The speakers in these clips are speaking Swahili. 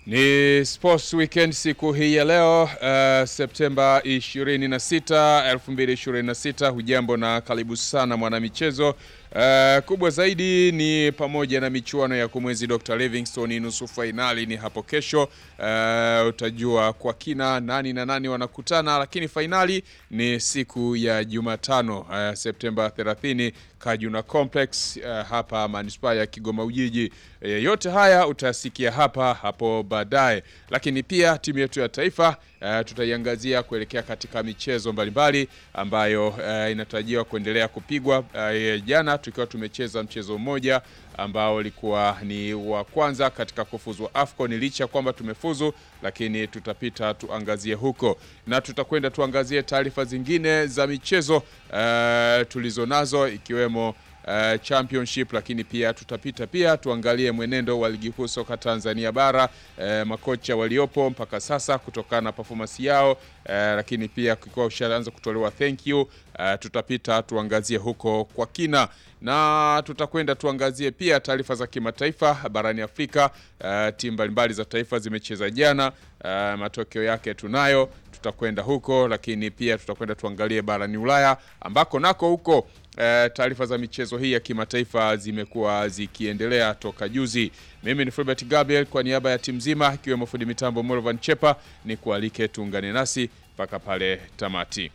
Ni Sports Weekend siku hii ya leo uh, Septemba 26, 2026. Hujambo na karibu sana mwanamichezo. Uh, kubwa zaidi ni pamoja na michuano ya kumwezi Dr. Livingstone, nusu fainali ni hapo kesho. Uh, utajua kwa kina nani na nani wanakutana, lakini fainali ni siku ya Jumatano uh, Septemba 30 Kajuna Complex uh, hapa manispaa ya Kigoma Ujiji. Uh, yote haya utasikia hapa hapo baadaye, lakini pia timu yetu ya taifa uh, tutaiangazia kuelekea katika michezo mbalimbali ambayo uh, inatarajiwa kuendelea kupigwa uh, jana tukiwa tumecheza mchezo mmoja ambao ulikuwa ni wa kwanza katika kufuzu AFCON. Licha ya kwamba tumefuzu, lakini tutapita tuangazie huko na tutakwenda tuangazie taarifa zingine za michezo uh, tulizo nazo ikiwemo Uh, championship lakini pia tutapita pia tuangalie mwenendo wa ligi kuu soka Tanzania bara uh, makocha waliopo mpaka sasa kutokana na performance yao uh, lakini pia kikiwa ushaanza kutolewa thank you uh, tutapita tuangazie huko kwa kina na tutakwenda tuangazie pia taarifa za kimataifa barani Afrika. Uh, timu mbalimbali za taifa zimecheza jana, uh, matokeo yake tunayo, tutakwenda huko, lakini pia tutakwenda tuangalie barani Ulaya ambako nako huko uh, taarifa za michezo hii ya kimataifa zimekuwa zikiendelea toka juzi. Mimi ni Fulbert Gabriel kwa niaba ya timu nzima ikiwemo fundi mitambo Morvan Chepa, ni kualike tuungane nasi mpaka pale tamati.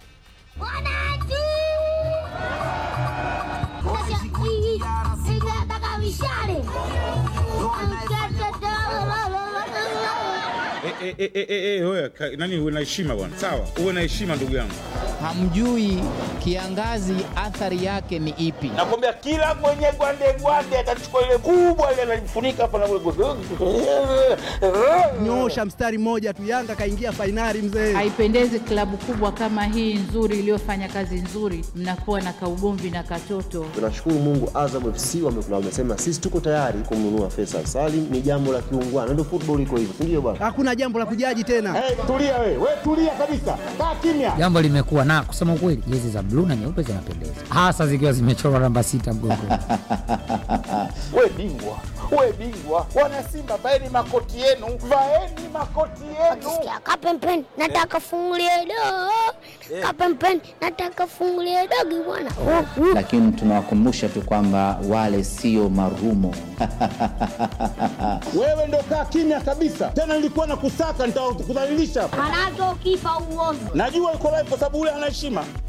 Eh, eh, eh, eh, eh, wewe, ka- nani uwe na heshima bwana, sawa, uwe na heshima ndugu yangu. Hamjui kiangazi athari yake ni ipi? Nakwambia kila mwenye gwande gwande atachukua ile kubwa ile analifunika hapa na Nyosha mstari mmoja tu, Yanga kaingia fainali mzee. Haipendezi klabu kubwa kama hii nzuri iliyofanya kazi nzuri, mnakuwa na kaugomvi na katoto. Tunashukuru Mungu, Azam FC wamekula, wamesema sisi tuko tayari kumnunua Faisal Salim. Ni jambo la kiungwana, ndio football iko hivyo, si ndio bwana? Hakuna jambo la kujaji tena. Hey, tulia wewe, wewe tulia kabisa. Kaa kimya. Jambo limekuwa na kusema ukweli, jezi za bluu na nyeupe zinapendeza, hasa zikiwa zimechorwa namba sita mgongoni. Wewe bingwa. Wewe bingwa. Wana Simba vaeni makoti yenu. Vaeni makoti yenu. Sikia kapempeni nataka fungulie dogo. Kapempeni nataka fungulie dogo bwana. Oh, mm. lakini tunawakumbusha tu kwamba wale sio marumo. Wewe ndo kaa kimya kabisa. Tena nilikuwa na kusaka nitakudhalilisha. Manake ukifa uovu. Najua uko live kwa sababu ule ana heshima.